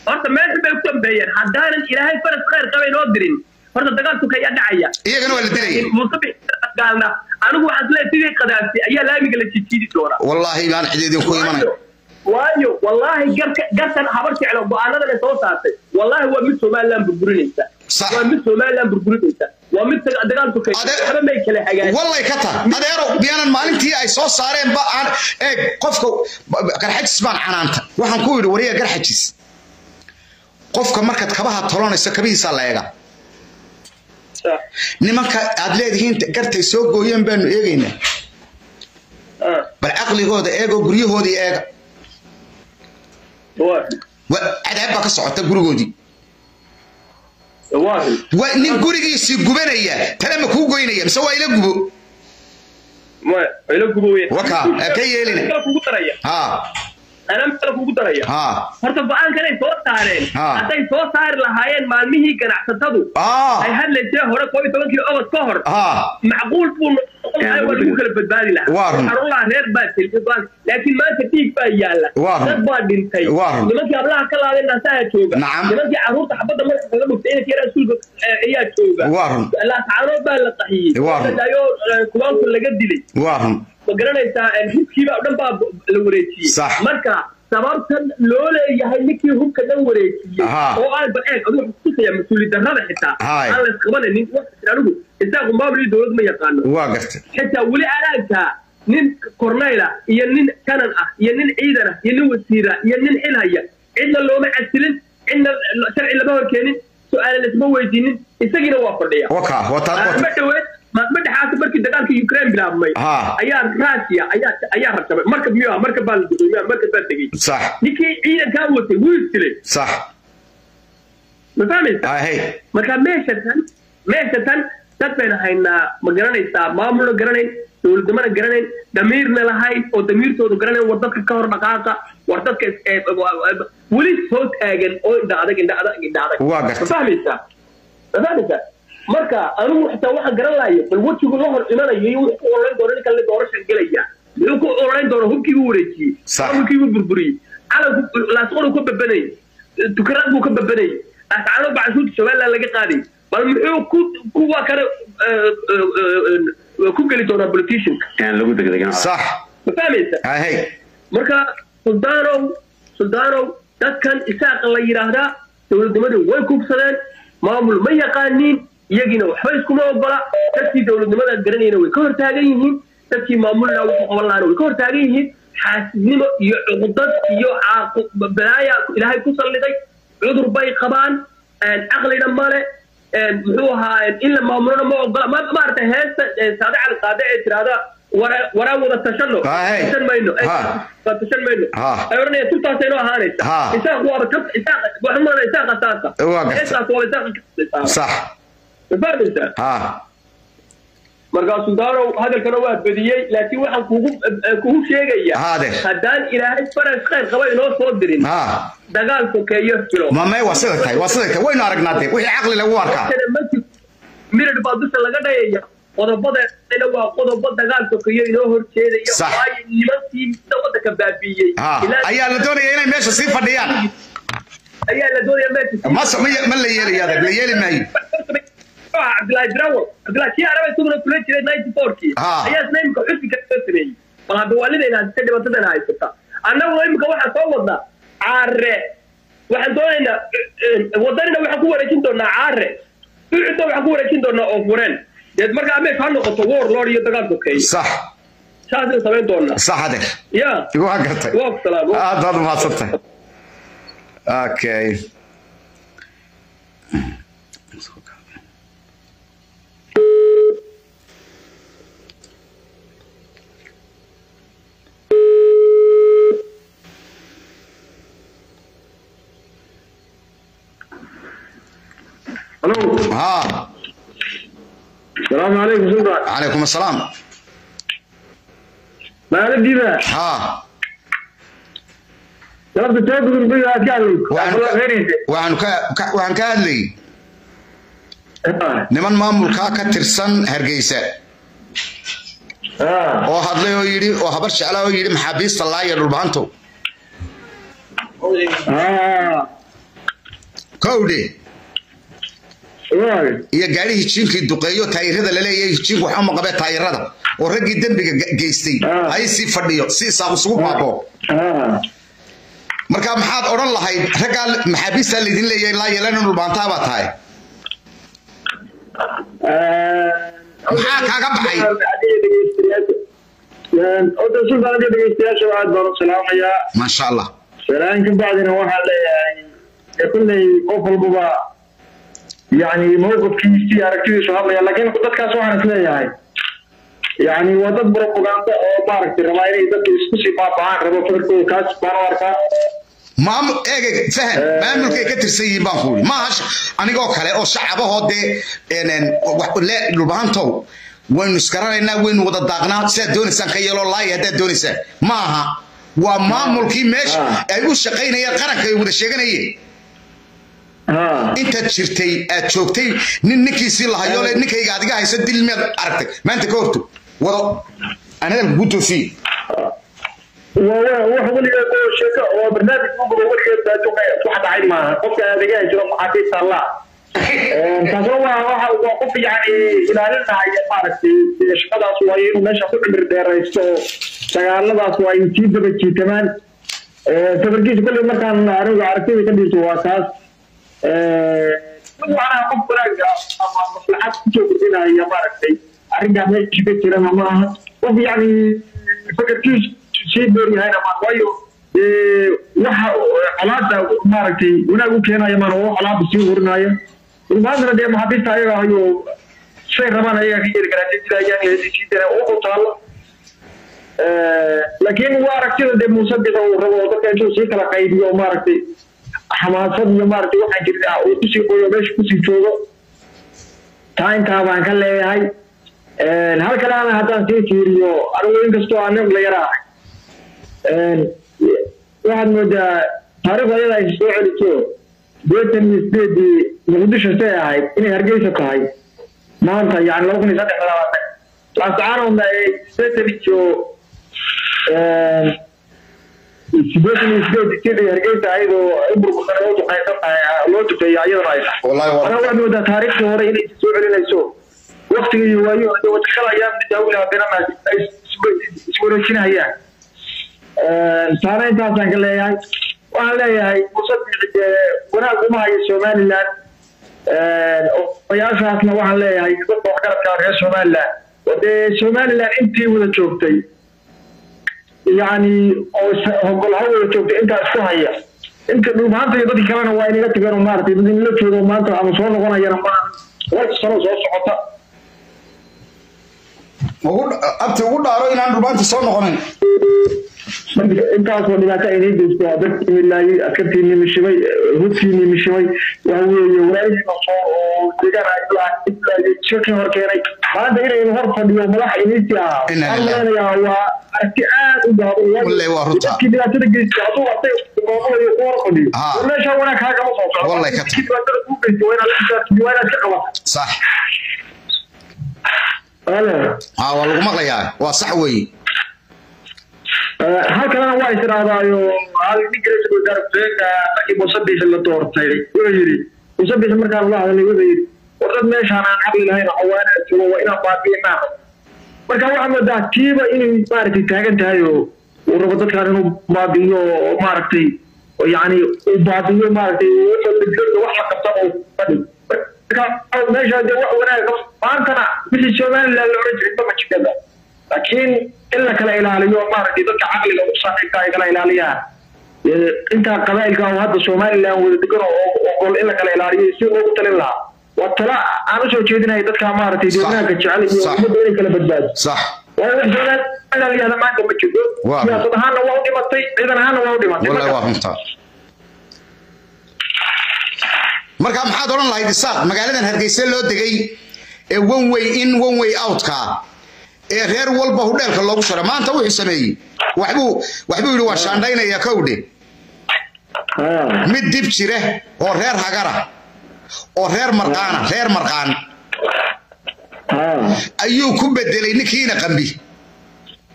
horta meel bay u dambeeyeen haddaanan ilaahay faras khayr qaba inoo dirin horta dagaalku kayaa dhacaya iyagana waa la dilaya muuse gaalna anigu waxaan isleeyahay sidii qadaabtay ayaa laamiga la jijiidi doonaa wallaahi baan cid idinku imanay waayo waayo wallaahi garka gartan habar jeclo go-aanadan ay soo saartay wallaahi waa mid somaliland burburinaysa Sax. waa mid somaliland burburinaysa waa mid dagaalku kay Ade- waxba may kala hagaajin wallay ka tar adeero biyaanan maalintii ay soo saareen ba aan eeg qofka garxajis baan canaanta waxaan ku yidhi wariya garxajis qofka markaad kabaha tolonayso kabihiisaa la eega nimanka aad leedihiin gartay soo gooyeen baanu eegaynaa Ah, bal caqligooda eegoo guryahoodii eega waa wa- cadaab baa ka socota gurigoodii waa waa nin gurigiisii gubanaya tale ma kuu goynaya mise waa ila gubo ma ila gubo weyn Waka, eh, ka yeelina. Kala kugu daraya ha anaa kala kugu daraya ha horta go-aankan ay soo saareen Ah. hadday soo saari lahaayeen maalmihii ganacsatadu ah ay hadlaysay hore koob iyo tobankii ogos ka hor ha macquul buu noqon lahaa waa lagu kala badbaadi lahaa Waa run. waxaan lahaa reer baa tilmi go-aan laakiin maanta dhiig baa yaalla Waa run. dad baa dhintay Waa run. nimankii hablaha ka laadeen naasaha jooga Nacam. nimankii carruurta xabadda madaxa kaga dhuftay inanka yaraa iskuulka eh, ayaa jooga Waa run. laascaanood baa la qaxiyey Waa run. dayo kubaanku laga dilay waa run ma garanaysaa hubkiiba o dhan baa la wareejiyey Sax. marka sababtan loo leeyahay ninkii hubka dhan wareejiyey Aha. oo aan ba eeg adigu waxaa kutusaya mas-uuli darrada xitaa Haay. aan la isqabananin waxaa anigu isaaqu maamul iyo dowlad ma yaqaano waa gartay xitaa weli alaanka nin kornayla iyo nin kanan ah iyo nin ciidan ah iyo nin wasiira iyo nin xil haya cidna looma casilin cidna sharci lama horkeenin su-aale lasma weydiinin isagiina waa fadhiya waka wata maalmo dhaweed maalmo dhexaasa markii dagaalka ukraine bilaabmay Ha. ayaa russia ayaa ayaa rabshabay markab miyuu ah markab baa la gudoomiya markab baa tegey sax ninkii ciidankaa watay wuu isdilay sax ma fahmaysa ahey marka meesha tan meesha tan dad bayna haynaa ma garanaysaa maamulna garanayn dowladnimana garanayn damiirna lahayn oo damiirtoodu garanayn war dadka ka hor dhaqaaqa war dadka is- ee, wa- wa- weli soo taagan oo indha adag indha adag indha adag Waa gartay. ma fahmaysaa ma fahmaysaa marka anigu xitaa waxaan garan lahayo bal wejigu la hor imanayo iyo wuxuu ku ololeyn doono ninkan la doorashan gelaya muxuu ku ololeyn doono hubkii buu wareejiyey Sax. hubkii buu burburiyey calanku laasqoru ka babanayay tukarad buu ka babanayay ascaano bacsuudka somaliland laga qaaday bal muxuu ku kuwa kale eh, eh, eh, ku geli doonaa politicianka aan lagu degdegan sax ma fahmaysa ahey marka suldaanow suldaanow dadkan isaaqa la yidhaahdaa dowladnimadu way kubsadeen maamul ma yaqaaniin iyagiina waxba iskuma ogola dadkii dowladnimada garanayna way ka hortaagan yihiin dadkii maamulna wuxuu qaban lahaana way ka hortaagan yihiin xaasidnimo iyo cuqdad iyo caaqu- balaaya ilaahay ku salliday cudur bay qabaan caqlina male muxuu ahaa in la maamulona ma ogola ma maaragtay heesta saade cali qaade ee tirahda wara waraa wada tashano Ah, hey. tashan mayno Ha. waa tashan mayno Ha. ay oranaya turtaasay noo ahaanaysa Ha. isaaq waaba ka isaaq waxaan maraa isaaqa saasa Waa gartay. heestaas waaba isaaqa ka sax ma fahmaysaa ha markaa suldaanow hadalkana waa badiyey laakiin waxaan kugu eh, kugu sheegaya Haade. haddaan ilaahay faras khayr qaba inoo soo dirin ha dagaal sokeeyo filo mamay waa sida tahay waa sida tahay waynu aragnaa dee wixii caqli lagu arkaa mirid baa dusha laga dhayaya qodobadeena waa qodobo dagaal sokeeyo inoo horjeedaya Sax. waayo nimankii waddanka baabiiyey ha Ilaa- ayaa la doonaya inay meesha sii fadhiyaan ayaa la doonaya meesha ma ma ma la yeelayo adag la yeeli maayo cabdillahi drawal cabdillahi kii araba isaguna kula jiray ninety fourkii Ah. ayaa isna imika xusbiga soo sameeyey bal hadda waalidayna haysata dhibaatadana haysata annaguna imika waxaan soo wadnaa caare waxaan doonaynaa wadanina waxaan ku wareejin doonaa caare ucudna waxaan ku wareejin doonaa oo fureen deed markaa meesha ha noqoto war lord iyo dagaal sokeeye sax saasaynu samayn doonaa sax adeer ya waa gartay waa ku salaam aad baad umahadsantahay okay halo ha salaamu calaykum sultan calaykum assalaam maaladiiba ha galabta soo gudurbiga aad ka waxaan ka- waxaan ka ka- waxaan ka hadlayay niman maamulkaa ka tirsan hargeysa oo hadlay oo yidhi oo habar jeclaa oo yidhi maxaabiista laaya dhulbahantow kowdhe waay iyo gaadhi hijiinkii duqeeyo taayirada laleeyahay hijiinku waxba ma qabee taayirada oo raggii dembiga ge- geystay Ah. hay sii fadhiyo si isaaq isugu baabo haa marka maxaad odhan lahayd raggaa maxaabiistaa laydin leeyahay laa yeelana dhulbaantaa baa tahay Maxaa kaaga baxay? oda suldaanada dhegeystayaasha aad baan u salaamayaa maasha allah salaan ka bacdina waxaan leeyahay dee kolley qof walbaba yani mawqifkiisii aragtidiisu hadlaya laakiin dadkaas waxaan is leeyahay yani waa dad propaganda oo maaragtay rabaa inay dadka isku sii baaba'aan rabo fikirkooda kaas baan u arkaa maamul eegay fahan maamulkay ka tirsan yihiin baan kuuli maaha sh- anigoo kale oo shacabahoo dee een, een, wax- le- dhulbahantow waynu isgaranaynaa waynu wada daaqnaa sidaad doonaysaan ka yeeloo laaya haddaad doonaysaan maaha waa maamulkii meesha Ah. ay u shaqaynayeen qaranka ay wada sheeganayeen haa intaad jirtay aad joogtay nin ninkiisii lahayo le ninkayga adiga haysa dil miyaad aragtay maanta ka horto wado anadalka kuu toosiye waa wax weligeed oo sheeko oo barnaamij uguba weligeed baajuqa wax dhacay maaha qofka adeegaha jiro maxaabiista allah taasna waa waxa waa qof yani ilaalinaya maaragtay sida shaqadaas waayo inuu meesha ku cimri dheeraysto oo dagaaladaas waa ay sii daba jiitamaan safarkiisa kolley markaan anigu aragtida ka dhiirto waa taas mid macnaha qof wanaaga ama maslaxad kusoo kordhinaya maaragtay arrinkaa meesha ka jirana ma aha qof yani fakarkiisu sii dheeryahayna maan waayo dee waxa colaada maaragtay wanaag u keenaya maan oo colaada sii hurinaya maantana dee maxaabiista ayaga ayo say rabaan ayaga ka yeeli karaa dilayaan sii dara u taalo laakiin waa aragtida dee muuse bida uu rabo oo dadka intuu sii kala qaybiyo oo maaragtay xamaasad iyo maaragtay waxaa jirta uu kusii qoyo meesha kusii joogo taa intaa baan ka leeyahay hal kaleana haddaan sii fiiriyo anigu inkastoo aan nin dhalinyaro ahay waxaad moodaa taariikhda ayada ay soo celiso sideetan iyo sideedii muqdisho say ahayd inay hargeysa tahay maanta yani laba kun iyo saddex labaatan laascaanoodna ay sideetan iyo sideetan iyo sideed sidii hargeysa ahayd oo ay burbursan oo duqaysan tahay loo duqeeyo ayadana ay tahay Wallahi waa- anaa waxaad moodaa taariikhdii hore inay soo celinayso waktiga iyo waayo de wadakala ayaa daawila haddana ay iswareejinayaan taana intaasaan ka leeyahay waxaan leeyahay muuse biixi dee wanaag uma hayo somaliland odayaashaasna waxaan leeyahay dadka waxgaradka reer somaliland oo dee somaliland intii wada joogtay yani oo hogol ha wada joogtay intaa isku haya inta dhulmaanta iyo dadkii kalena waa inaga tageen oo maaragtay dad inla joogo maanta ama soo noqonayana ma laba sano soo socota Ugu- abti ugu dhaaro inaan dhulbaanta soo noqonayn intaasoo dhibaato ay nii geysto waa dadkii milaayey askartiinii mishimay hudkiinii mishimay waxa weeye walaalhiina soo oo deegaan ay lahayd shirkii hor keenay maanta inaynu hor fadhiyo madax iniisii ahaa Inna waxaan lillahi. maleynayaa waa aragti aad u gaaban Wallahi waa runta. dadkii dhibaatada geystay hadduu artay maamulayo ku hor fadhiyo Haa. war meeshaa wanaag kaagama soo socdo Wallahi ka Dadkii dhibaatada kuu geystay waa inaad la xisaabtami, waa inaad ka qabata sax Walaal. haa waa lagu maqlayaa waa sax weeye hal kalena waa israadaayo hal ninka ra-iisul wasaare ku-xigeenka markii musabix la doortay wuxuu yidhi musabix markaan la hadlay wuxuu yidhi war dad meeshaan aan caqli lahayn cawaana joogo waa inaan baabi'inaa marka waxaa moodaa tiiba inay maaragtay taagan tahay oo uu rabo dadkaan inuu baabi'iyo oo maaragtay oo yacni uu baabi'iyo maaragtay wuxuu degdega wax la qabta oo fadhi marka meesha dee wax wanaag maantana wixii somaliland la oran jiray mama jikada laakiin in la kala ilaaliyo maaragtay dadka caqliga u saaxiibka ay kala ilaaliyaan Ee, intaa qabaa'ilka oo hadda somaliland wada degan oo ogol in la kala ilaaliyo si loogu talin lahaa waa tala aan usoo jeedinaya dadka maaragtay Sax. deegaanka jecel iyo Sax. ummadda inay kala badbaado sax waayo wax somaliland la yihahda maanta ma jirto Waa. siyaasad ahaanna waa u dhimatay ciidan ahaanna waa u dhimatay wallahi Marka- waa runtaa marka maxaad odhan lahayd isaaq magaaladan hargeysa loo degay ee one way in one way outka ee reer walba hudheelka loogu shara maanta wuxuu sameeyey waxbuu waxbuu yidhi waa shaandhaynaya kowdhe Haa. mid dib jire oo reer hagara oo reer marqaana reer marqaan haa. ayuu ku bedelay ninkiina qambi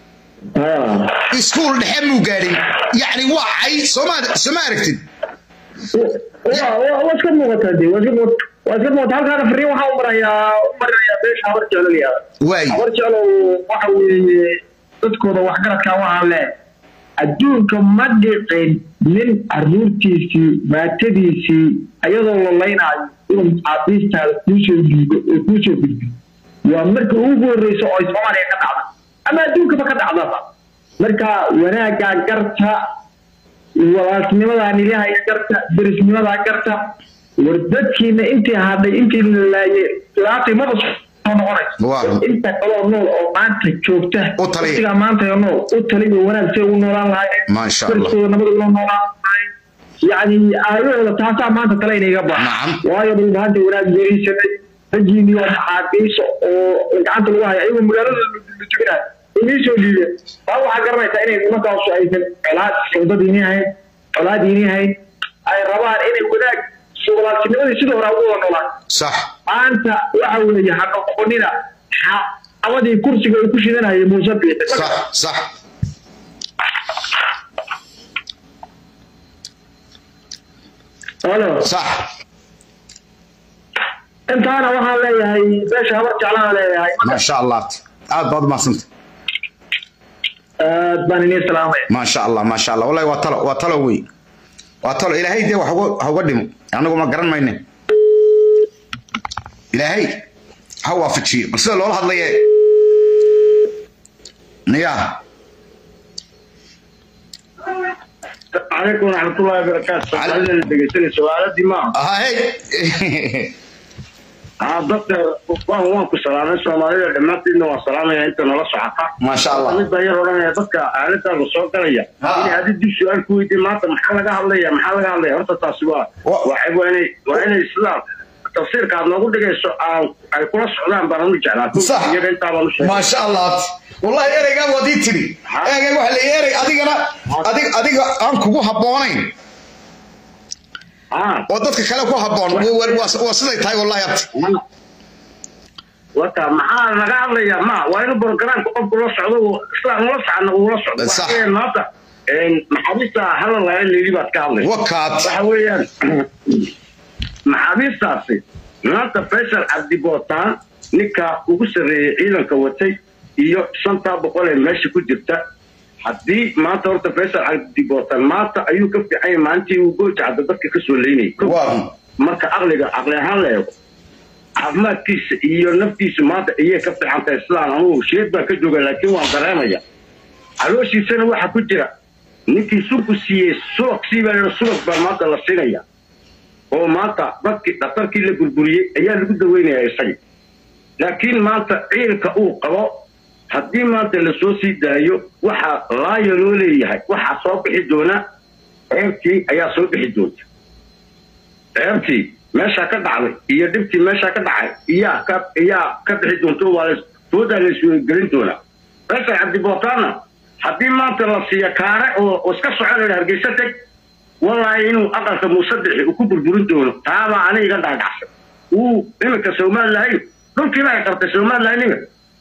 haa. iskuul dhexe muu gaadhin yacni waa cay sooma sooma aragtid waa iska muuqataa de waa iska muuqata waa iska muuqata halkaana fariin waxaa u marayaa u marinayaa beesha habar jeclo la yihahdo waay habar jeclo waxa weeye dadkooda waxgaradkaa waxaa le adduunka ma dhicin nin caruurtiisii maatadiisii ayadoo lalaynaayo inuu maxaabiistaada kuusoo dhiibo oo kuusoo gudbiyo waa marka ugu horreysa oo ay soomaaliya ka dhacda ama adduunkaba ka dhacdaba marka wanaaggaa garta walaaltinimadaa nilahaya garta derisnimadaa garta war dadkiina intii hadhay intii la laayeen laatay maba soo noqonayso Waa. inta kaloo nool oo maanta joogta U taliya. waqtigaa maanta oo nool u taliyo wanaag say ugu noolaan lahaayeen Maasha Allah. dariskooda nabad ugu noolaan lahaayeen yacni aayahooda taasaa maanta tale inayga baahan Nacam. waayo dhulbaanta wanaag geerisanay rajiini oo maxaabiisa oo gacanta lagu haya ayagoo magaalada la jebinayo inii soo dhiibeen taa waxaa garanaysaa inay nimankaasu aysan colaad sawdadiini ahayn colaadiini ahayn ay rabaan inay wanaag walaaltinimadii sidii hore ugu wada noolaan sax maanta waxa weeye ha noqonina xaabadii kursiga ay ku shidanayay muuse biixi sax sax halo sax intaana waxaan leeyahay beesha habar jeclaan leeyahay maasha allah aad baad umahadsanta aad baan inii salaamaya maasha allah maasha allah wallahi waa talo waa talo wey waa talo ilaahay dee wax uga- ha uga dhimo anagu ma garan mayne ilaahay ha waafajiyo bal sida loola hadlaye niyaa calaykum waraxmatullahi wabarakaatu soomaalida la dhegeysanay su-aaladii maaha hay aa dadka waan waan ku salaamay soomaalida dhammaantiidna waan salaamaya inta nala socota maasha allah mid baa yar odhanaya dadka aaladaada soo galaya Ha. inay adi dib su-aal ku weydiin maanta maxaa laga hadlaya maxaa laga hadlaya horta taasi waa Wa- waa waa inay waa inay sidaa tafsiirka aad noogu dhigayso aan ay kula socdaan baan anu jeclaa Sax. iyaga intaa baan u sheegay maasha allah wallahi ereygaa waad ii tiri Ha. ereyga waxa la erey adigana adig adiga aan kugu habboonayn Ah. oo dadka kale ku habboon waa- waa waa siday tahay wallahi abti wata maxaa laga hadlayaa ma waa inuu borogaraamka qofku la socdo uu islaan ula socna uu la socdo Sax. waxa weeyaan maanta een, maxaabiista hala laga leeli baad ka hadlaysa wakaad waxa weeyaan maxaabiistaasi maanta faysal cabdi bootaan ninka ugu sarreeyey ciidanka watay iyo shantaa boqol ee meesha ku jirta haddii maanta horta faysal cabdi bootaan maanta ayuu ka fiican yahay maalintii uu goojacda dadka ka soo leynayay waa marka aqliga aqli ahaan la eego caafimaadkiisa iyo naftiisa maanta ayay ka fiican tahay sidaan anugu sheed baan ka jooga laakiin waan dareemaya calooshiisana waxa ku jira ninkii sulku siiyey subag siibaa subag baa maanta la siinaya oo maanta dadkii dhakhtarkii la burburiyey ayaa lagu daweynaya isaga laakiin maanta ciilka uu qabo haddii maanta lasoo sii daayo waxaa laaya loo leeyahay waxaa soo bixi doona ceebtii ayaa soo bixi doonta ceebtii meeshaa ka dhacday iyo dhibtii meeshaa ka dhacay iyaa ka iyaa ka bixi doonto waa la foodaa la isweygelin doonaa faysal cabdibootaana haddii maanta la siiya kaare oo oo iska soconaya hargeysa teg wallaahi inuu aqalka musadixi uu ku burburin doono taabaa aniga iga dhaadhacsan uu iminka somalilahayn dhulkiiba ay qabtay somalilahayn iminka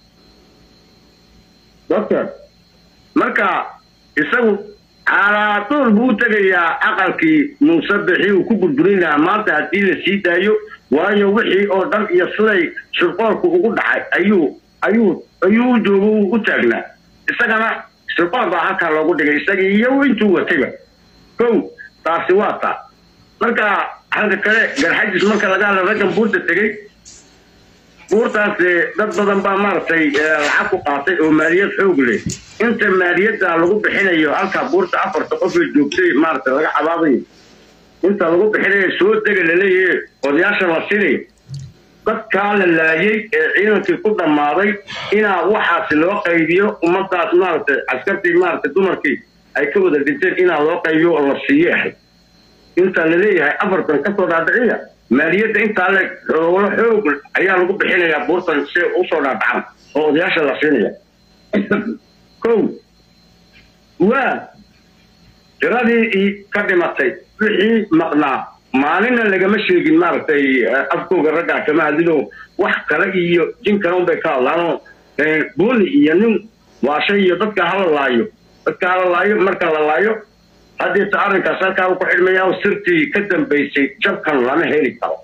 doctor marka isagu calaatuul buu u tegayaa aqalkii muusabixii uu ku burburin lahaa maanta haddii la sii daayo waayo wixii oo dhan iyo siday shirqoolku ugu dhacay ayuu ayuu ayuu u joogo uu u taagnaa isagana shirqool baa halkaa loogu dhigay isagii iyo intuu watayba kow taasi waa taa marka halka kale garxajis marka laga hadla raggan buurta tegey buurtaas eh, dad badan baa maaragtay eh, lacag ku qaatay oo maaliyad xoog leh inta maaliyadda lagu bixinayo halka buurta afarta qof ee joogtay maaragtay laga cabaabayo inta lagu bixinayo soo dega laleeyahay odayaasha la sinay dadkaa la laayay ee ciidankii ku dhammaaday inaa waxaasi loo qaybiyo ummadaas maaragtay askartii maaragtay dumarkii ay ka wada dhinteen inaa loo qaybiyo oo la siiyo ahay inta la leeyahay afartan kasoo dhaadhiciya maaliyadda intaa le xoolo xoog ayaa lagu bixinayaa buurtan si ay usoo dhaadhacan oo odayaasha la siinaya kow waa tiradii i ka dhimatay wixii maqnaa maalinna lagama sheegin maaragtay eh, afkooga raggaa kama hadlino wax kale iyo jin kale unbay ka hadlaanoo buuni iyo nin waashay iyo dadka hala laayo dadka hala laayo marka la laayo haddeeta arrinkaas halkaa uu ku xidhmaya oo sirtii ka dambaysay jabkan lama heli karo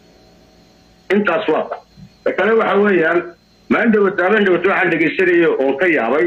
intaas waa ta ta kale waxa weeyaan maalin dhawata habeen dhawata waxaan dhegaysanayay oon ka yaabay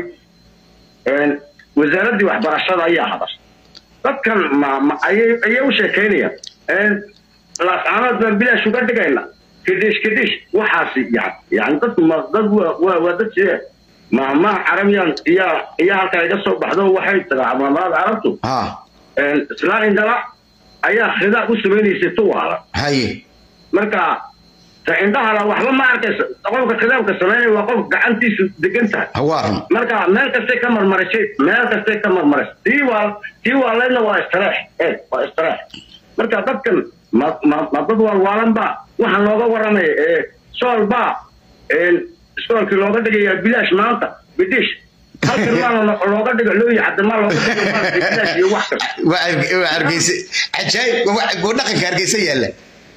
wasaaraddii waxbarashada ayaa hadashay dadkan ma ma ayay ayay u sheekaynayaan laascaanood baan bilaash uga dhigayna kadish kadish waxaasi yani yani dadku ma dad waa waa waa dad sidee maamaha carabiyan iyaa iyaa halkaa iga soo baxdo waxay tagaa maamahada carabtu ha islaan indhala ayaa khidaa u samaynaysay tuwaala haye marka ta indhahala waxba ma arkaysa qofka khidaabka samaynaya waa qof gacantiisu degan tahay hawaaran marka meel kastay ka marmarashay meel kastay ka marmarashay tii waa tii waa leedna waa istareex ee waa istareex marka dadkan ma ma ma dad waalwaalan baa waxaan looga waramaya ee sool baa iskoolkii looga dhigayaa bilaash maanta bidish halkan maa looga dhiga looyi caddamaa looga dhiga maaragtay bilaash iyo wax kasta waa Harge- waa hargeysa cajaayib waa waa dhaqanka hargeysa yaalla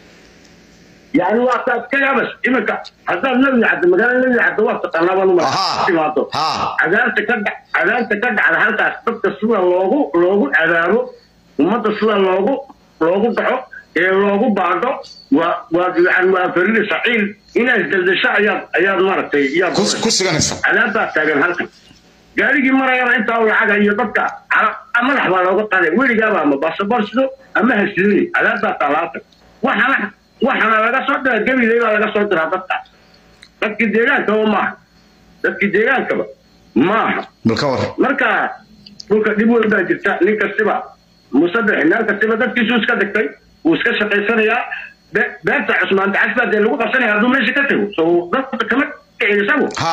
يعني وقت كلامس إمك هذا نبي عد مجال نبي عد وقت أنا ما Aha. نمر Ha. عذاب تكد عذاب تكد على هذا أسباب تصوير لوجو لوجو عذابه وما تصوير لوجو لوجو بعو لوجو بعده و و يعني وفريد سعيد هنا الدردشة أياد أياد مرتي يا ku ku suganaysa عذاب تاجر هلك gaarigii marayana intaa uu lacag iyo dadka cara- madax baa looga qaaday weligaaba ama basaboor sido ama hasidini adaabtaa taalaata waxana waxana laga soo dira gabiley baa laga soo diraa dadkaas dadkii deegaankaba maaha dadkii deegaankaba maaha bal ka war marka dhulka dhib weyn baa jirta nin kastiba musadexi meel kastiba dadkiisu iska dhigtay wuu iska shaqaysanayaa be- beerta cusmaan dacas baa dee lagu qabsanaya hadduu meesha ka tago so dadka kama kicin isagu ha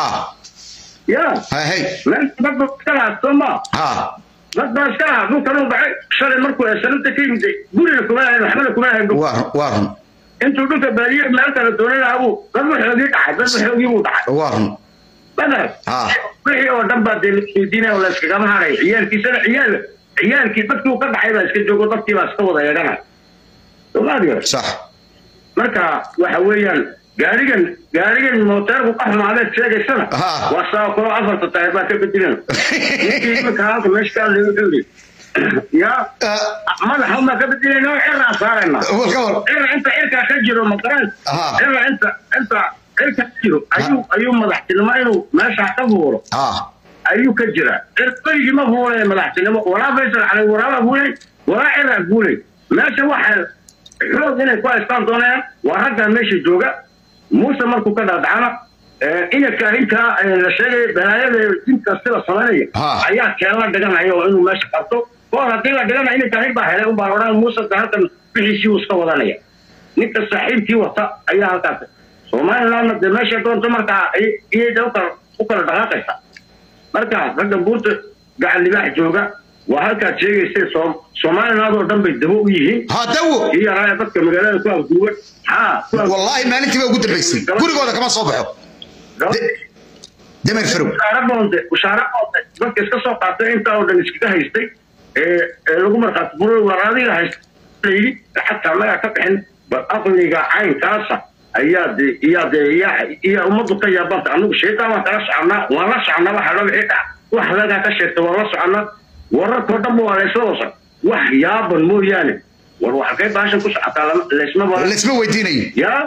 ya ha hey meel dad baa iska lahaa soo maa ha dad baa iska lahaa dhulkan uu baxay shalay markuu sanadta ka yimid guriga kuma lahayn waxbana kuma lahayn dhul waa run waa run intuu dhulka baadiye meel kale doonay lahaa buu dad waxoogii dhacay dad waxoogii buu dhacay waa run badar Ah. wixii oo dhan baa dee laisweydiinaya oo la iskagama haray ciyaalkiisana ciyaal ciyaalkii dadkii uu ka dhacay baa iska joogo dadkii baa iska wada eeganaya somaaliya sax marka waxa weeyaan gaarigan gaarigan mooteerku ka xumaadeed sheegaysana Ah. waa saa kalo afarta tahay baa ka bedelan ninkii imika halka meesha ka hadlay wuxuu yidhi yaa Ah, madaxa umaa ka bedelayna oo cirraa saarayna bal ka war cirra inta cirkaa ka jiro maqaraan Aha. cirra inta inta cirka ka jiro ayuu ayuu madaxtinimo inuu meeshaa ka fuulo ha ayuu ka jiraa cirqaygii ma fuulay madaxtinimo walaa faysal calay waraaba fuulay walaa ciraa fuulay meesha waxay xoog inay ku haystaan doonayaan waa raggaa meesha jooga muuse markuu ka dhaadhacana inadka arrinkaa la sheegaya balaayada dinka sida samaynaya Ha. ayaa keen la dhiganaya oo inuu meesha qabto koor haddii la dhigana inadka arrin baa helay unbaa odhan muuse de halkan bixiisii uu iska wadanaya ninka saaxiibkii wata ayaa halkaas somalilandna dee meesha doonto markaa ay- iyay de ukala u kala dhaqaaqaysa marka ragga buurta gacan libaax jooga waa halkaad sheegaysay Soom- somaliland oo dhan bay dabo u yihiin ha dawo kii yaraaya dadka magaalada ku afduuban haa ku af- wallaahi maalintii baa ugu dambaysay gurigooda kama soo baxo De- damer farow ushaare boonte ushaare boonte dadka iska soo qaatay intaa oo dhan iskaga haystay ee ee lagu markhaati buray war adiga haysta layidhi xataa annagaa ka bixin bal aqliga caynkaasa ayaa de iyaa de iyaa iyaa ummaddu ka yaabanta anigu shaytaan waan kala soconaa waan la soconaa waxa loo wixii dhac wax adagaa ka sheegtay waan la soconaa wararkoo dhan waa laysla wasan wax yaaban mooyaane war waxalkay baashan ku socotaa lama- laysma baran laysma weydiinayo yaa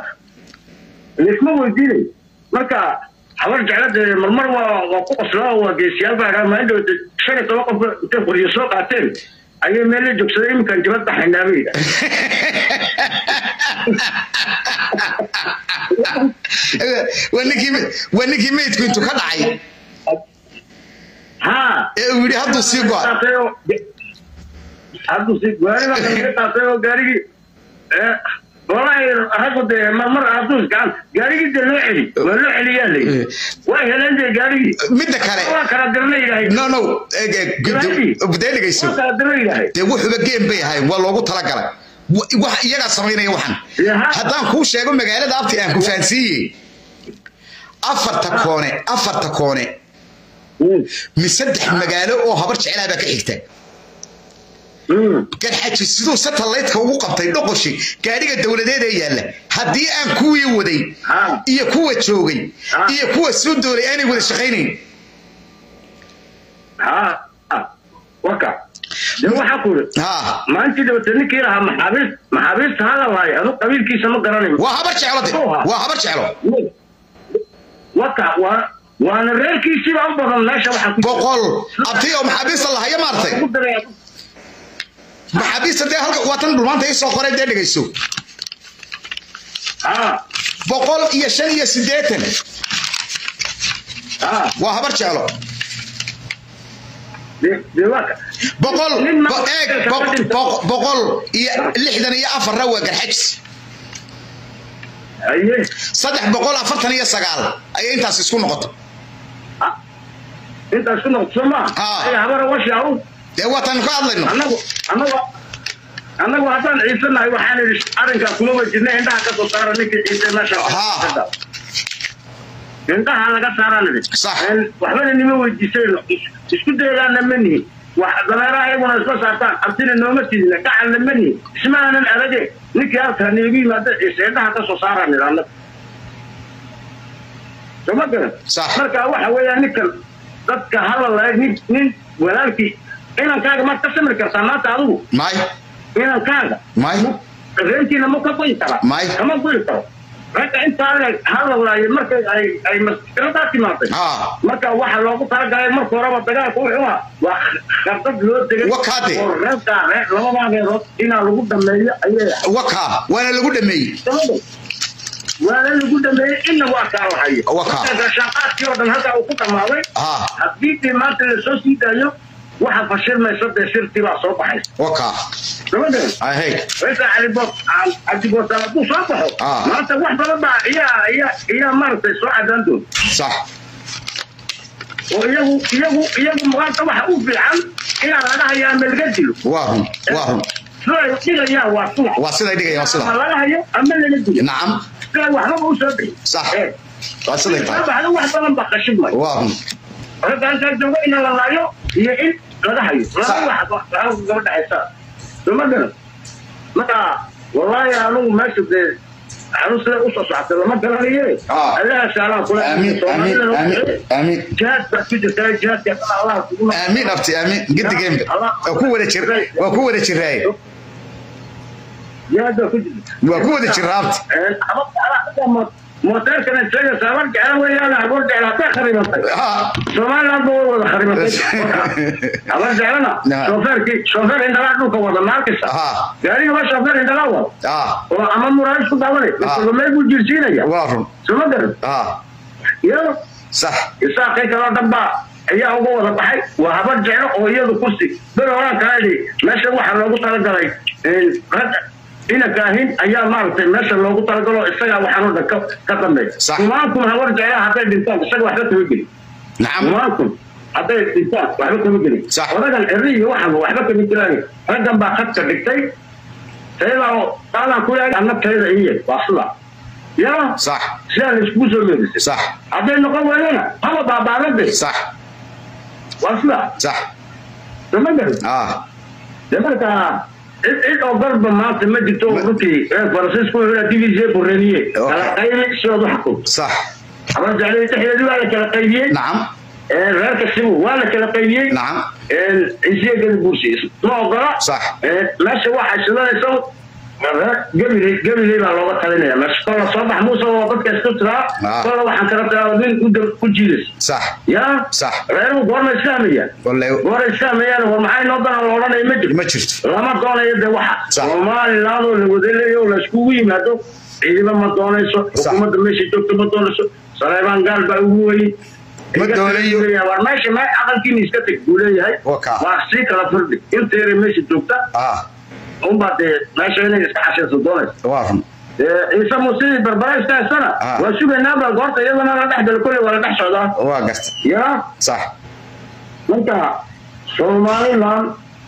laisma weydiinay marka habar jeclada marmar waa waa ku qoslaa waa geesiyaal baa dhaa maalin dhawata shan iyo toban qof intay qoryo soo qaateen ayay meel la joogsaday iminkan jibad baxaynaa bay yidhaah waa ninkii waa ninkii meydku intuu ka dhacay haa ee uu yidhi hadduu sii go'a qaatay oo hadduu si gaari baa kaga qaatay oo gaarigii ee walahi raggu dee marmar hadduu gacan gaarigii dee loo celi waa loo celiyaa layidhi way heleen dee gaarigii midda kale waa kala dirna yidhahay no no eg- eg- gudo- budee dhegayso waa kala dirna yidhahay dee wuxuba geem bay ahayn waa loogu talagalay Wa- wax iyagaa samaynaya waxan Yaha. haddaan kuu sheego magaalada abti aan ku fahansiiyey afarta koone afarta koone mi saddex magaalo oo habar jecelaha baa ka xigta Mm. garxaji siduu satellite-ka ugu qabtay dhoqoshi gaadhiga dowladeed ee yaalla haddii aan kuwii waday Ha. iyo kuwa joogay Ha. iyo kuwa soo doolay aanay wada shaqaynayn ها وكا de waxaa ku iri ha maalintii dabate ninkii lahaa maxaabiist maxaabiista hala laayo adu qabiilkiisa ma garanayo waa habar jeclo de waa habar jeclo waka waa waana reerkiisiiba u badan meesha waxaa ku boqol abti oo maxaabiista lahaya maartay ugu daraya maxaabiista dee halka waa tan dhulmaanta ii soo qoray dee dhegayso ha boqol iyo shan iyo siddeetan ha waa habar jeclo de de waka boqol Nin ma- bo- eeg bo- bo- boqol iyo lixdan iyo afarna waa garxajis aye saddex boqol afartan iyo sagaal ayay intaas isku noqoto intaas ku noqoto soo maa Ah. ay habara washi au dee waatan ka hadlayno annagu annagu annagu haddaan ciisanahay waxaan idhi arrinkaa kulama jirna indhaha ka soo saara ninkii ciise meesha Ha. indhaha laga saaraan idhi Sax. Een, waxbana nima weydiisayno Is- isku daygaana ma nihin wax dameeraha iyaguna isla saartaan abtina nooma tidina gacanna ma nihin ismaanan adage ninkii halkaa niigu yimaada ciise indhaha ka soo saaraan idhi annagu soma garan Sax. marka waxa weeyaan ninkan dadka hala laeg nin nin walaalkii inankaaga maad ka samri kartaa maanta adigu may inankaaga may reerkiina ma ka goyi karaa May. kama goyi karo ragga intaa leeg hala laayo markay ay ay maskiradaa timaaday ha marka waxa loogu talagalay marka horeba dagaalka wuxuu ah waa khardad loo degay Wakaate. oo reerkaa reer labadaa reerood inaa lagu dhameeyo ayay waka waana lagu dhameeyey sababta waana lagu dhameeyey inna waa kaa lahayo Wakaa. marka shaqaadkii oo dhan halkaa uu ku dhamaaday ha haddii dee maanta lasoo sii daayo waxa fashilmaysa dee shirtii baa soo baxaysa waka gabadhan ahey Reza Caliboos Caliboos hadduu soo baxo Ah. maanta wax badan baa iyaa iyaa iyaa maaragtay soo cadaan doon sax oo iyagu iyagu iyagu maanta waxa u fiican inaa laga hayaa ama laga dilo waa run waa run siday dhigayaan waa sida waa siday dhigayaan waa ama sida laga hayo ama laga dilo nacam siday waxbaba u soo bixi Sax. Eh, waa siday tahay waxba wax badan baa qashimay waa run ragga halkaa jooga in la laayo iyo in laga hayo Sax. laba wax laba gaba dhexaysa soma garan marka wallaahi anugu meesha dee anu sida usoo socotay lama garanaye Ah. allaha saalaan kula amiin amiin amiin amiin jihaad baa ku jirta jihaadka allah kugu amiin abti amiin gidigeenba waa ku wada jir waa ku wada jiraaye jihaad baa ku jirta waa ku wada jiraa abti mooteerkana isaga saaban jecla weeyaan haboor jecla hadday kharibatay ha somaliland ba way wada kharibatay habar jeclana Nah. shooferkii shoofer indhalaa dhulka wada maalkisa ha gaariga ba shoofer indhalaa wada ha oo ama muraayis ku daawanay meel buu jirsiinaya waa run soma garan ha iyado sax isaaqay kaloo dhanbaa ayaa uga wada baxay waa habar jeclo oo iyadu kursi beri horaan kaadi meesha waxaa loogu talagalay ragga inanka ahin ayaa maaragtay meesha loogu talagalo isagaa waxaan oo dhan ka ka dambeeya Sax. kumaankun habar jeclaa hadday dhintaan isaga waxba kama gelin nacam kumaankun hadday dhintaan waxba kama gelin Sax. odagan eri iyo waxaba waxba kama jiraan raggan baa khadka dhigtay tayadaa oo qaadaan ku yahay anna tayada iye waa sida yaa sax sidaa la iskugu soo meedisay sax hadday noqon waayana haba baabaadade sax waa sida sax sama garan ha de marka cid cid oo garba maanta ma jirto oo runtii reer faransiisku wuxuu yidhaha divisie borreniye kala qaybi sidood u xukunto sax habar jeclay dhexdeedii waa la kala qaybiyey nacam reerka sibu waa la kala qaybiyey nacam ciisiyagada bursi ma ogola Sax. meesha waxay shidanaysa gabiley gabiley baa looga talinaya meesha kolla soo bax muuse oo dadka isku tiraa Ah. kolla waxaan kala tiraa nin u dab- ku jiidaysa sax yaa Sax. reeruhu goorma islaamayaan wallahi goora islaamayaan war maxay noo dana la odhanaya ma jirto ma jirto lama doonayo de waxa Sax. somaliland oo la wadaleeyo la iskugu yimaado ciidamo ma doonayso Sax. xukuumadda meesha joogto ma doonayso saleebaan gaal baa ugu weyn Ma doonayo. war meesha me aqalkiina iska teg buu leeyahay Waka. waa sii kala firdhi inteera meesha joogta ah unbaa dee meesha inay iska cashayso doonayso waa run ciise muuse barbara iska haysana Ah. waa sugaynaaba goorta iyadana la dhex galo kolley waa la dhex socdaa waa garta yaa sax marka somaliland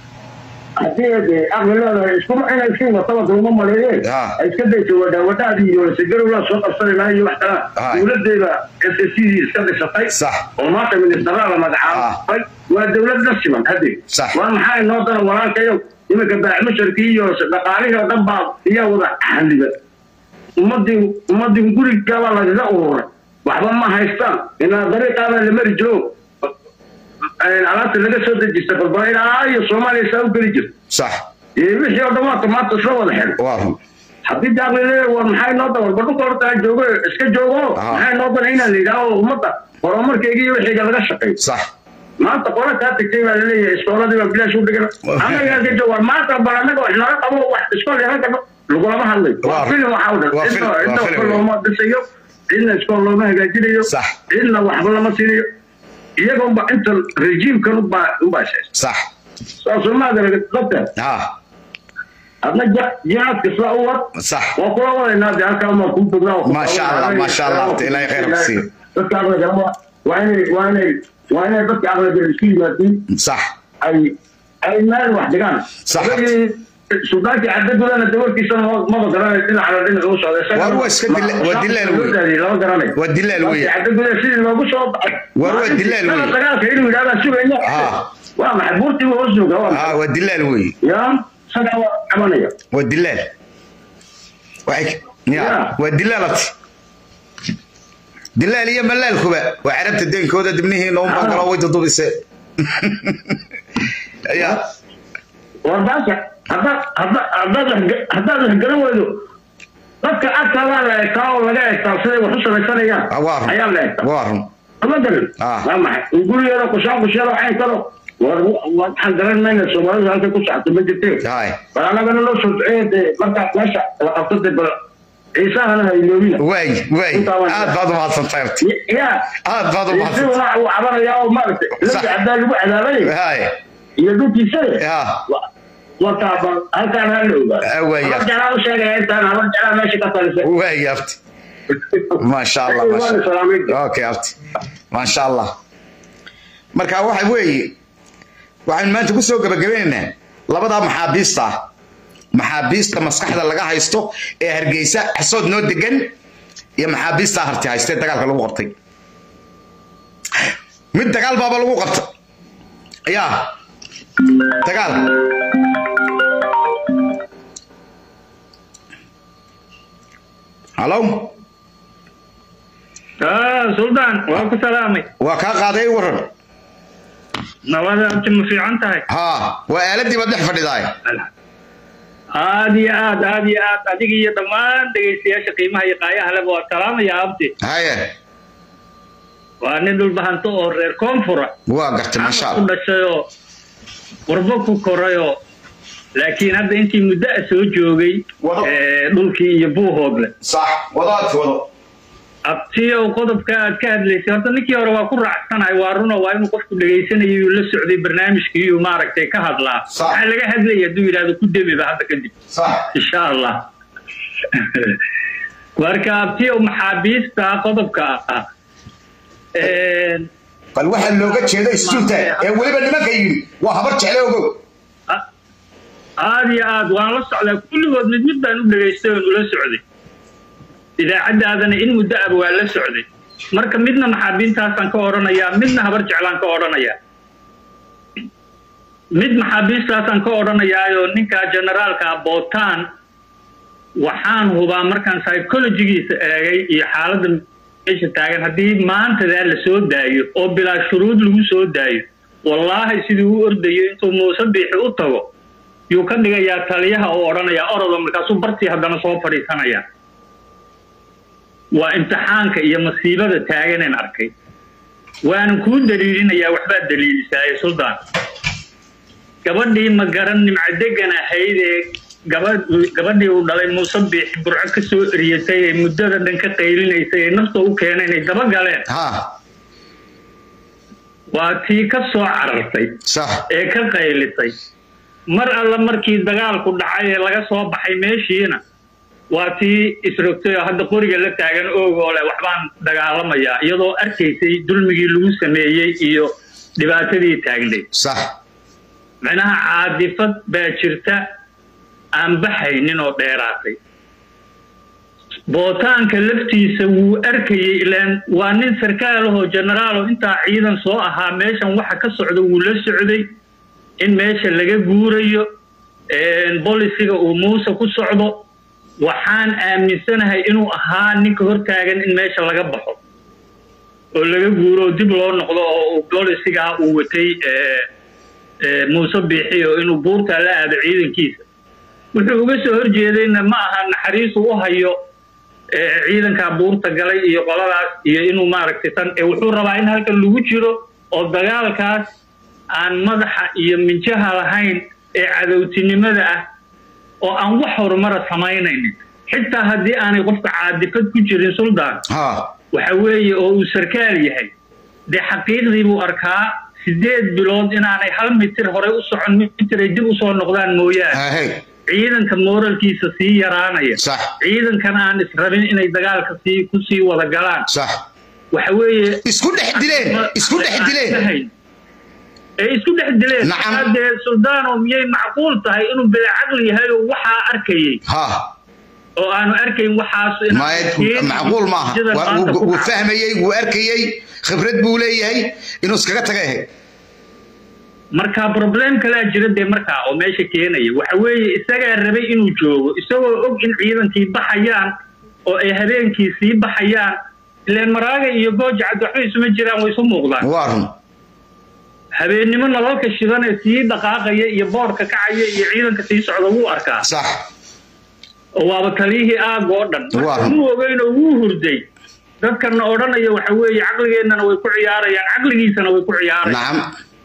haddii de aqli leedahay iskuma inay iska wataba kulma maleeyeen Ah. ay iska dayso wadhaawadaadii iyo lasegarowla soo qabsanayna iyo wax kala Ah. dowladeeda s s iska dhisatay Sax. oo maanta ministaraa la magacaabay waa dowlad la siman hadde Sax. waa maxaa inoo dana walaalkayo iminka baaxmusharkii iyo dhaqaalihii oo dhan baa iyaa wada xandiba ummadii ummadii gurigaabaa lagaga ururay waxba ma haystaan inaa dariiqaabaa la mari jiro alaabta laga soo dejista balbala ilaa iyo soomaaliya saa u geli jirto sax wixii oo dhan waa tomaata isla wada xidhan waa run haddii daaqlile war maxay noo dabar badhunka horta ha joogo iska joogo Aha. maxay noo dana inaan la yidhaaho ummadda horumarkayga iyo wixiiga laga shaqeeyo sax maanta qola kaa tagtay baa laleeyahay iskooladii baa bilaash u dhigan annagaa ka jooga war maanta bal annaga wax naga qabo wax iskool yaga gadho lagulama hadlayo Waa- waa filim waxaa u dhan waa cidna filim- waa cidna filim. waxba looma dhisayo cidna iskool looma hagaajinayo Sax. cidna waxba lama siinayo iyaga unba inta rejiimkan unbaa unbaa shees sax saasoo maadara dabteed ha adna ja- jihaadka sidaa u wad sax waa kula wadaynaa dee halkaa maa kuu bognaa Ma sha Allah, ma sha Allah, horta Ilaahay khayr ha ku siiyo. dadka aqliga waa waa inay waa inay waa inay dadka aqliga isku yimaadiin sax ay ay meel wax dhigaan Sax. Adagii sultaankii cadadulana dawarkiisana ma- maba garanay dhinaca dhinaca u socday Isagana Waa- waa iska dila- waa ma- dilaal loo wey. daadiyey, lama garanayo waa dilaal wey cadadula sidii loogu soo baxay Waa- waa dilaal wey. Maalintii dagaalka inuu yidhahdaa sugayna Ah. waa maxay buurtii buu hoos joogaa waa ha waa dilaal wey ya sagaa waa cabanaya waa dilaal waxay ya Ya. waa dilaalati dilaal iyo malaalkuba waa carabta deenkooda dibnihiina un baa Ah. galo way dudubise ya warbaasha haddaad hadda- haddaad wax- haddaad wax garan weydo dadka agtaadaa la egtaa oo laga egtaa siday wax u samaysanayaan Ah, waa run. ayaa la egtaa waa run ama garan Ah. waa maxay gurigeeda kushaan kusheeda cayn karo war waxaan garan mayna soomaalidu halkay ku socota ma jirtee hay bal annagana loo soo duceeya dee markaa meesha la qabto dee bal ciisahana ha iloobina waay waay Intaa waan- aad baad umahadsantahay horta yaa aad baad ciise umahadsantahay waxa uu cabanayaa oo maaragtay Sax. labi caddaa lagu cadaabay hay iyo dhulkiisade ya wataa bal halkaan ha la ogaa Ah, waaya. habar jalaa u sheegaya intaan habar jalaa meesha ka talisa waay abti maasha allah maasha Waa salaamay. okay abti maasha allah marka waxa weeye waxaynu maanta ku soo gabagabaynaynaa labadaa maxaabiista ah maxaabiista maskaxda laga haysto ee hargeysa xasood noo degan iyo maxaabiista harti haystee dagaalka lagu qabtay mid dagaal baaba lagu qabta yaa dagaal halo suldaan waa ku salaamay waa kaa qaaday waran nabada abti ma fiican tahay haa waa aaladii baad dhex fadhidaay aad iyo aad aad iyo aad adiga iyo dhammaan dhegaystayaasha qiimaha iyo qaayaha leba waa salaamaya abti haye waa nin dhulbahanto oo reer koonfura waa gartay maasha ku allah dhashayoo qurbo ku korayoo laakiin hadda intii muddo a soo joogay Wado. ee, dhulkii iyo buuhoogle sax wadaad wado abtiyow qodobka aad ka hadlaysay horta ninkii hore waa ku raacsanahay waa runo waa inuu qofku dhegaysanayay uu la socday barnaamijkii uu maaragtay ka hadlaa Sax. waxaa laga hadlaya hadduu yidhahdo ku demiba hadda kadib sax insha allah marka abtiyow maxaabiista qodobka ah Een, bal waxaa looga jeeda istuulta ee weliba nimanka yidhi waa habar jecle ogow a- aad iyo aad waan la socdaa kulligood mid mid baan u dhegaystay oon ula socday idaacaddaadana in muddo aba waa la socday marka midna maxaabiintaasaan ka odhanayaa midna habar jeclaan ka odhanayaa mid maxaabiistaasaan ka odhanayaayoo ninka generaalka bootaan waxaan hubaa markaan psychologigiisa eegay iyo xaaladda meesha taagan haddii maantadaa la soo daayo oo bilaa shuruud lagu soo daayo wallaahi sidii u ordayo intuu muuse biixi u tago yuu ka dhigayaa taliyaha oo odhanayaa orodo markaasuu bartii haddana soo fadhiisanayaa waa imtixaanka iyo masiibada taaganeen arkay waanan kuu daliilinayaa waxbaad daliilisaaye suldaan gabadhii ma garan nimcadegan ahayd ee gabadh gabadhii uu dhalay muuse biixi burco ka soo eriyatay ee muddada dhan ka qaylinaysay ee nafta u keenay inay daba galeen haa waa tii ka soo carartay sax ee ka qaylisay mar alla markii dagaalku dhacay ee laga soo baxay meeshiina waa tii isrogtay oo hadda qoriga la taagan oogoo leh waxbaan dagaalamayaa iyadoo arkaysay dulmigii lagu sameeyey iyo dhibaatadii taagnay sax micnaha caadifad baa jirta aan baxaynin oo dheeraatay bootaanka laftiisa wuu arkayey ilaan waa nin sarkaal ahoo generaalo intaa ciidan soo ahaa meeshan waxa ka socda wuu la socday in meesha laga guurayo bolisiga uu muuse ku socdo waxaan aaminsanahay inuu ahaa ninka hortaagan in meesha laga baxo oo laga guuro oo dib loo noqdo oo uu bolisigaa uu watay muuse biixi oo inuu buurtaa la aado ciidankiisa wuxuu uga soo horjeedayna ma aha naxariisu u hayo ciidankaa buurta galay iyo qoladaas iyo inuu maaragtay tan wuxuu rabaa in halkan lagu jiro oo dagaalkaas aan madaxa iyo minjaha lahayn ee cadowtinimada ah oo aan wax horumara samaynaynin xitaa haddii aanay qofka caadifad ku jirin suldaan waxa weeye oo uu sarkaal yahay dee xaqiiqdii buu arkaa sideed bilood inaanay hal mitir horey u socon mitir ay dib usoo noqdaan mooyaane ciidanka mooralkiisa sii yaraanaya ciidankan aan israbin inay dagaalka sii ku sii wada galaan waxa weeye isku dhex dileen isku dhex dileen ee isku dhex dileen dee suldaano miyay macquul tahay inuu bila caqli yahay oo waxaa arkayay oo aanu arkayn waxaas macquul maaha wuu fahmayey wuu arkayey khibrad buu leeyahay inuu iskaga taga ahayd marka problem kalaa jira dee markaa oo meesha keenaya waxa weeye isagaa rabay inuu joogo isagoo og in ciidankii baxayaan oo ay habeenkii sii baxayaan ileen maraaga iyo gooja caddi waxba isuma jiraan way isu muuqdaan waa run habeennimo nalalka shidanee sii dhaqaaqaya iyo boorka kacaya iyo ciidanka sii socda wuu arkaa sax oo waaba taliyihii aag oo dhan muu ogeynoo wuu hurday dadkana odhanaya waxa weeye caqligeennana way ku ciyaarayaan caqligiisana way ku ciyaarayaan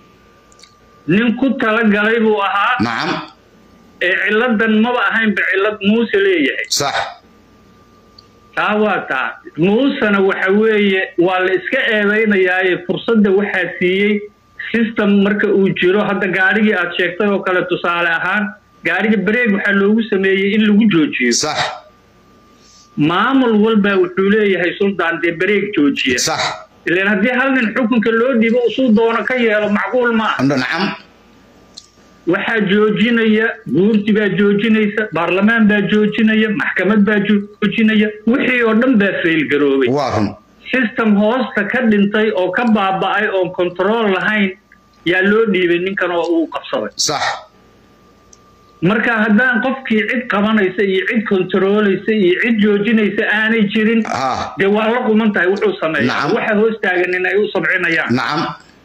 nin ku talagalay buu ahaa nacam ee ciladan maba ahaynba cilad muuse leeyahay sax taa waa taa muusena waxa weeye waa la iska eedaynayaaye fursadda waxaa siiyey system marka uu jiro hadda gaadhigii aad sheegtay oo kale tusaale ahaan gaadhiga bareeg waxaa loogu sameeyey in lagu joojiyo sax maamul walbaa wuxuu leeyahay suldaan dee bareeg joojiya sax ilaan haddii hal nin xukunka loo dhibo usuu doono ka yeelo macquul ma ah nacam waxaa joojinaya guurti baa joojinaysa baarlamaan baa joojinaya maxkamad baa joojinaya wixii oo dhan baa faylgaroobay waa run system hoosta ka dhintay oo ka baaba'ay oon control lahayn yaa loo dhiibay ninkan oo uu qabsaday sax marka haddaan qofkii cid qabanaysa iyo cid kontarooleysa iyo cid joojinaysa aanay jirin dee waa la quman tahay wuxuu sameeya waxa hoos taagan in ay u sabcinayaan nacam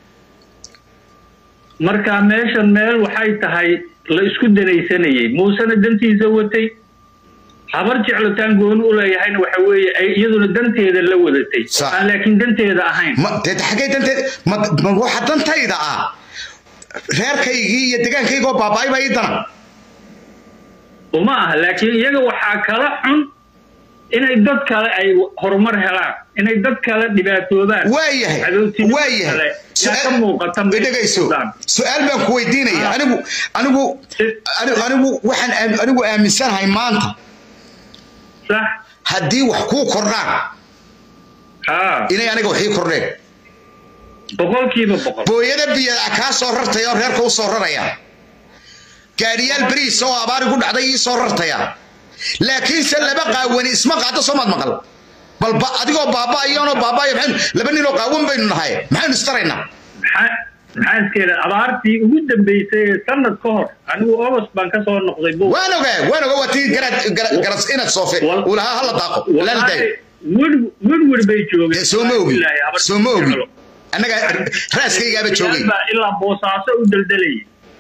marka meeshan meel waxay tahay la isku danaysanayey muusena dantiisa watay habar jeclotaan gooni u leeyahayna waxa weeye ay iyaduna danteeda la wadatay aan laakiin danteeda ahayn xaggee danteed ma waxa dantayda ah reerkaygii iyo degaankaygoo baaba'ay baa ii dana uma aha laakiin iyaga waxaa kala xun inay dad kale ay horumar helaan inay dad kale dhibaatoobaan waayahay waayahay dhegayso su-aal baan ku weydiinaya anigu anigu anigu waxaan anigu aaminsanahay maanta sax haddii wax kuu kordhaan inay aniga wax ii kordheen boqolkiiba boqol booyada biyada kaa soo rartaya oo reerka u soo raraya gaadhiyaal beriis oo abaari ku dhacday ii soo rartaya laakiinse laba qaawani isma qaado soomaad maqal balba adigoo baaba'ayanoo baaba'aya maxaynu laba ninoo qaawan baynu nahay maxaynu istaraynaa maxaa iskeeda abaartii ugu dambeysay ee sanad ka hor anigu ogos baan ka soo noqday waan ogaa waan ogaa waa tii garas inaad soofe uu lahaa hala daaqo laaldaay wirwir bay joogeen soo ma ogi soo ma ogi annaga raaskaygaaba joogay ilaa boosaaso u daldalayay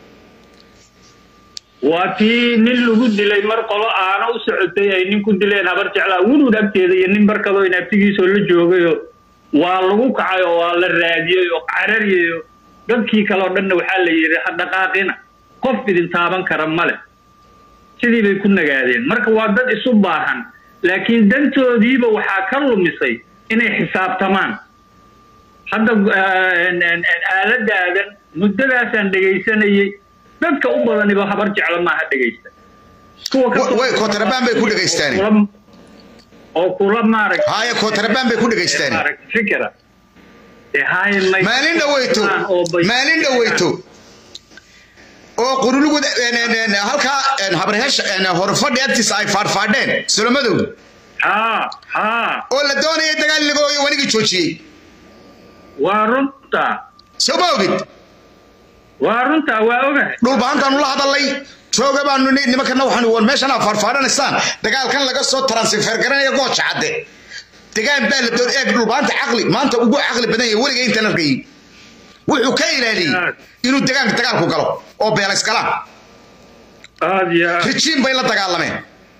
waa tii nin lagu dilay mar qolo aana u socotay ay nin ku dileen habar jeclaa wurwud agteeda iyo nin barkadoo inaabtigiisoo la joogayoo waa lagu kacay oo waa la raadiyey oo carariyay dadkii kale oo dhanna waxaa la yidhi ha dhaqaaqina qof idin taaban kara male sidii bay ku nagaadeen marka waa dad isu baahan laakiin dantoodiiba waxaa ka lumisay inay xisaabtamaan hadda aaladaadan muddadaasaan dhegaysanayey dadka u badaniba habar jecla maaha dhegaysta kootarabaan bay ku dhegaystaan oo kula maarag haya kootarabaan bay ku dhegaystaan fikra maalin dhaweyto maalin dhaweyto oo qurulugu halkaa habarheesha horfadhi agtiisa ay faadhfaadheen solomadow oo la doonaya dagaal laga ooyo wanigii joojiyey waa runta soo ma ogid waa runta waa ogahay dhulbahantaanu la hadalay jooga baanu nimankana waxaan war meeshana faarfaaranaysaan dagaalkan laga soo transfer garanaya gooja cadde degaan baa la doon eeg dhulbaanta caqli maanta ugu caqli badan yahay weliga intaan arkayay wuxuu ka ilaaliyey inuu degaanka dagaalku galo oo beelays galaan aad iyo aad rijiin bay la dagaalameen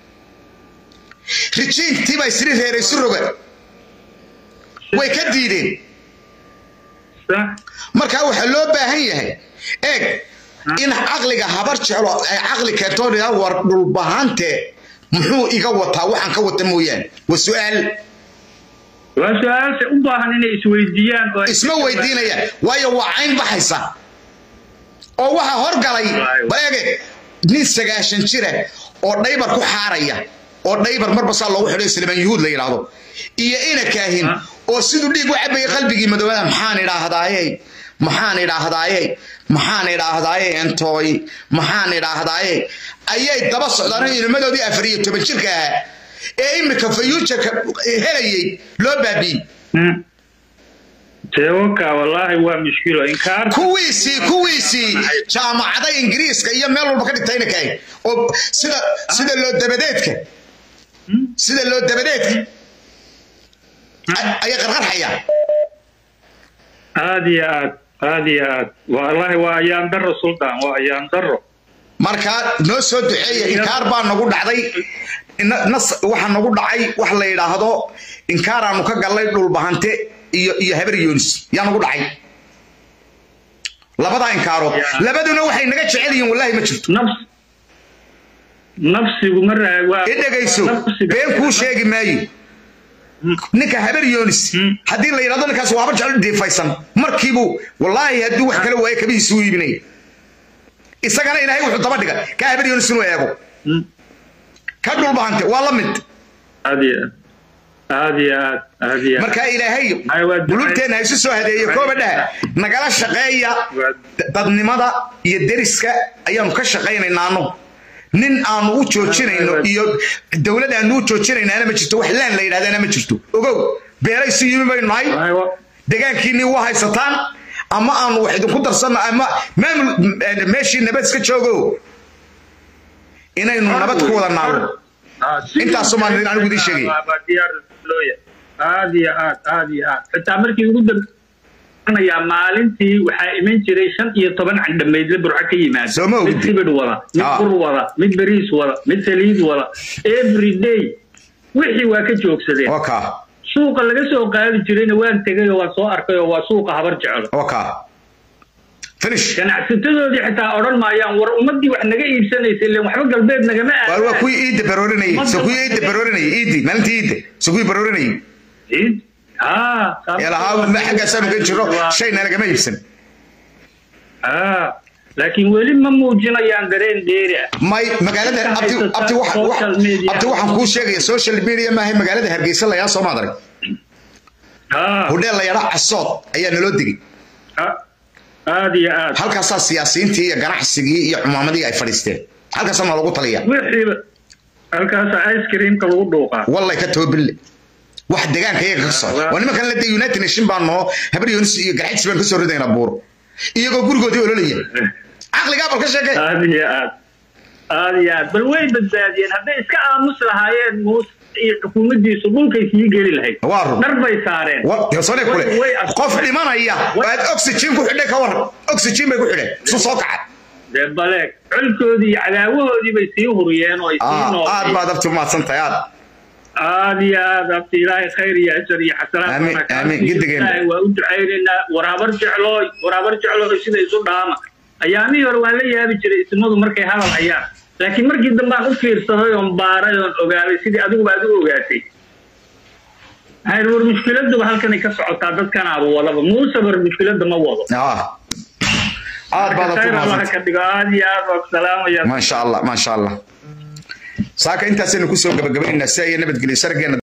rijiintii baa isri reeray si roga way ka diideen sax markaa waxaa loo baahan yahay eeg in caqliga habar jeclo ay caqli keento oo yidhahdo war dhulbahante muxuu iga wataa waxaan ka wata mooyaane waa su-aal waa su-aasha u baahan inay isweydiiyaan oo ay- isma weydiinayaan waayo waa cayn baxaysa oo waxaa horgalay baege nin sagaashan jira oo dhaybar ku xaaraya oo dhaybar marba saa loogu xidhay silmaan yuhuud la yidhaahdo iyo ina kaahin oo siduu dhiig u cabaya qalbigii madoobada maxaan idhaahdaaye maxaan idhaahdaaye maxaan idhaahdaaye entooy maxaan idhaahdaaye ayay daba socdaan inamadoodii afar iyo toban jirka ahaa ee imika fayuujarka helayay loo baabiiyey Hmm. teewaka wallaahi waa mushkilo inkaar kuwiisii kuwiisii jaamacada ingiriiska iyo meel walba ka dhigtayna kahay oo sida sida loo dabadeedka sida loo dabadeedka ay- ayay qarqarxayaan aad iyo aad aad iyo aad wallaahi waa ayaan daro sultan waa ayaan daro marka noo soo duceeya inkaar baa nagu dhacday ina- nas waxa nagu dhacay wax la yidhaahdo inkaaraanu ka gallay dhulbahante iyo iyo habar yoonis yaa nagu dhacay labadaa inkaarood labaduna waxay naga jecel yihiin wallaahi ma jirto nafs nafsigu ma raa waa i dhegayso nafsiga- been kuu sheegi maayo ninka habar yoonis haddii la yidhahdo ninkaas waaba jecel diifaysan markiibuu wallaahi hadduu wax kale waayo kabihiisu u iibinaya isagana ilaahay wuxuu daba dhiga ka habar yoonis inuu eego Hmm. ka dhulbahante waa la mid aad iyo aad aad iyo aad aad iyo aad marka ilaahay Ay, waa ducay. bulubteenna isu soo hadeeye kooba dhaha nagala shaqeeya Waa- dadnimada iyo deriska ayaanu ka shaqaynaynaano nin aanu u joojinayno iyo dowlad aanu u joojinaynaana ma jirto wax laan la yidhahdana ma jirto ogow beeraysu yimi baynu nahay wallaahi waa- degaankiinii waa haysataan ama aanu wax idinku darsanno ama maamul meeshii nabad iska joogo inaynu nabad ku wada naalo Ah, si- Intaasoo maan idin anigu idiin sheegay. Waa- waa diyaar loo yahay. aad iyo aad aad iyo aad xitaa markii ugu dambeeyaa maalintii waxaa iman jiray shan iyo toban candhamaydle burco ka yimaada Soo ma ogid? mid sibidh wada mid Ah. bur wada mid bariis wada mid saliid wada every day wixii waa ka joogsadeen waa kaa suuqa laga soo qaadi jirayna waan tegay oo waan soo arkay oo waa suuqa habar jeclo waa kaa finish ganacsatadoodii xitaa odhan maayaan war ummadii wax naga iibsanaysa ilen waxba galbeed nagama waa waa aadaan kuwii iidda baroorinayay so kuwii iidda baroorinayay iiddi maalintii iidda so kuwii baroorinayay Ciid? Ah, ee lahaa ma xaggaasaanu ka jiro shayna lagama iibsan Ah, laakiin weli ma muujinayaan dareen dheeri ah may magaalada abti abti wax wax Social media. abti waxaan kuu sheegaya social media maahay magaalada hargeysa la yaa soo maadarag Ah, hudheel la yadha casood ayaa naloo degay ah, aad iyo aad halkaasaa siyaasiyiintii iyo ganacsigii iyo cumaamadii ay fadhiisteen halkaasaa noo lagu taliya wixiiba halkaasa ice creamka lagu dhuuqaa wallay ka toobille wax degaanka iyaga ka socda waa nimankan la de united nation baan noo habar yoonis iyo garxajis baan kasoo ridaynaa buuro iyagoo gurigoodii ololaya caqligaa bal ka sheekay aad iyo aad aad iyo aad bal way badbaadiyeen hadday iska aamus lahaayeen muuse iyo xukuumaddiisu dhulkay sii geli lahayd Waa run. dhar bay saareen sone kule Way- way astureen. qof dhimanaya oo aad oxygen ku xidhay ka waran oxygen bay ku xidheen isu soo kaca dee baleeg colkoodii iyo cadaawahoodii bay sii huriyeen oo ay sii aad noolay baad abti umahadsan tahay aad aad iyo aad abti ilaahay khayr iyo ajar iyo xasanaad Amiin, baana kaa amiin, siiyo. giddigeena. Ilaahay waa u ducaynaynaa waraabar jeclooy waraabar jeclooy sida isu dhaama ayaamihii hore waan la yaabi jiray ismadu markay hadal hayaan laakiin markii dambe aan u fiirsaday oon baaray oon ogaaday sidii adiguba aad u ogaatay hayr war mushkiladuba halkanay ka socotaa dadkanaaba wadaba muuse war mushkilada ma wado Ah. aad baad abti khayr allaha umahadsan ka dhigo aad iyo aad waa salaamaya ما شاء الله ما شاء الله saaka intaasaynu kusoo gabagabaynaa si ay nabadgelyo shargeena